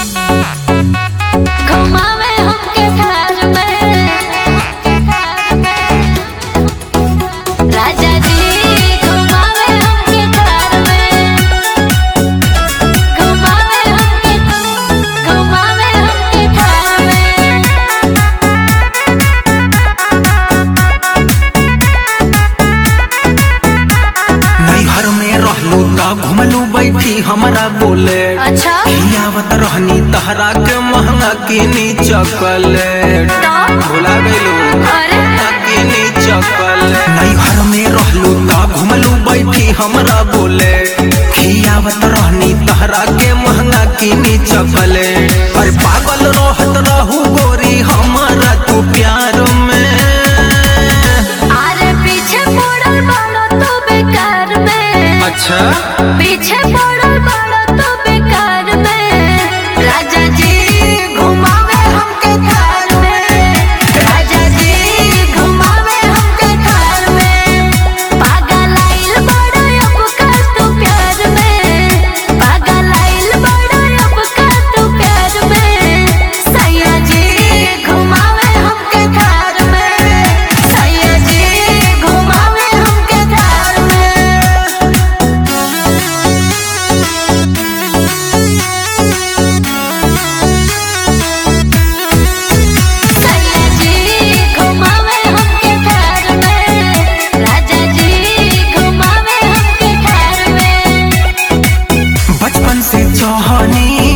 घुमावे हमके घर में राजा जी घुमावे हमके घर में घुमावे हमके घुमावे हमके घर में नैहर में रहलू त घुमलू बैठी हमरा बोले अच्छा आवत रहनी तहरा के महंगा किनी चॉकलेट तो भुला गइलू अरे किनी चॉकलेट नैहर में रहलू त घुमलू बैठी हमरा बोले आवत रहनी तहरा के महंगा किनी चॉकलेट अरे पागल रहत रहू गोरी हमरा तू प्यार में अरे पीछे पड़ल बड़ो तो बेकार में अच्छा पीछे पड़ल बड़ो तो बेकार में राजा जी घुमावे हमके घर में राजा जी घुमावे हमके घर में पागल आइल बड़ो अब का तू प्यार में पागल आइल बड़ो अब का तू प्यार में सैया जी घुमावे हमके घर में सैया जी घुमावे हमके घर में सैया जी घुमावे हमके घर में राजा जी घुमावे हमके घर में बचपन से चाहनी